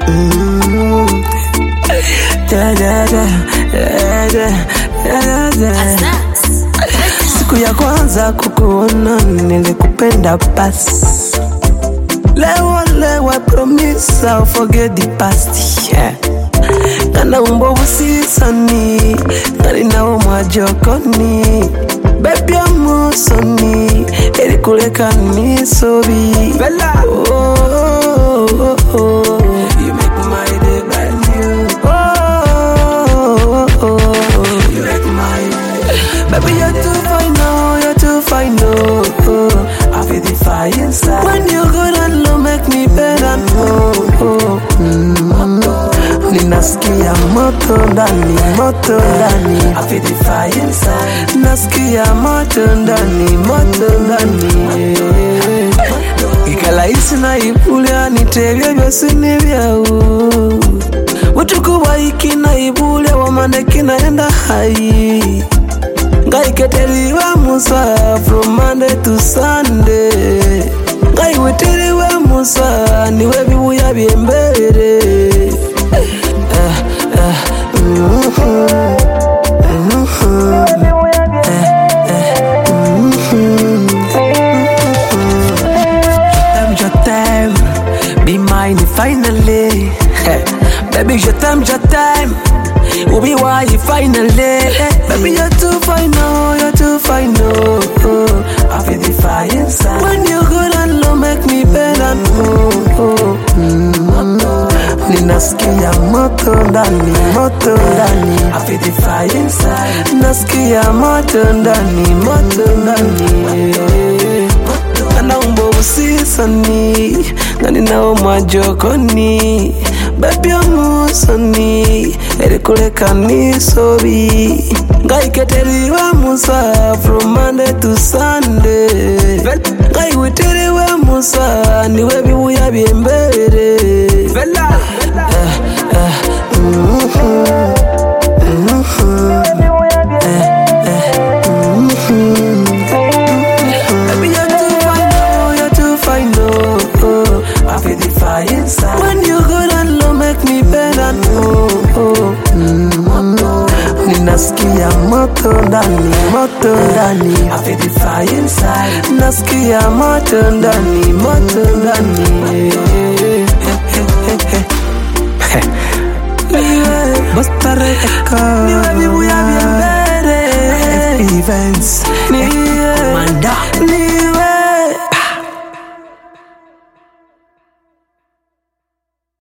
Mm. Da, da, da, da, da, da, da, da. Siku ya kwanza kukuona nilikupenda basi Leo leo I promise I'll forget the past yeah. Kana umbo busisani Nari nawo mwajokoni Baby amusoni Eri kuleka nisobi oh, oh, oh, oh. You make my day brand new oh, oh, oh, oh. You make my day Baby you're too fine oh, you're too fine oh, oh. I feel the fire inside When you good and low make me better oh, oh. Mm. Ninasikia moto ndani, moto ndani I feel the fire inside Nasikia moto ndani, moto ndani ikalaisi naibulya nitebya byosi nibyawu butukubwa iki naibulya wamandeki naenda hai ngaiketeriwe musa from monday to sunday ngaiwitiriwe musa niwe bibuya byembere Eh, eh, mhm, mhm, eh, eh, mhm. T'aimes, je t'aime, be mine finally. Baby, je t'aime, je t'aime. Will be why finally. Baby, you're too fine, oh, you're too fine, oh. oh. I feel the fire inside. When you good and low, make me better, oh, oh. Mm. Ninasikia moto ndani, moto ndani. I feel the fire inside. Nasikia moto ndani, moto ndani. Kana umbo usisani Ngani nao mwajokoni Baby amusoni Eri kuleka nisobi Ngaiketeriwe musa From Monday to Sunday Ngaiwiteriwe musa Niwe bibuya byembere Eh, eh, mhm, mhm, eh, eh, mhm. Baby, you're too fine, oh, you're too fine, oh, oh. I feel the fire inside. When you good and low, make me better, oh, oh. Mm. Ninasikia moto ndani, moto ndani. I feel the fire inside. Nasikia moto ndani, moto ndani.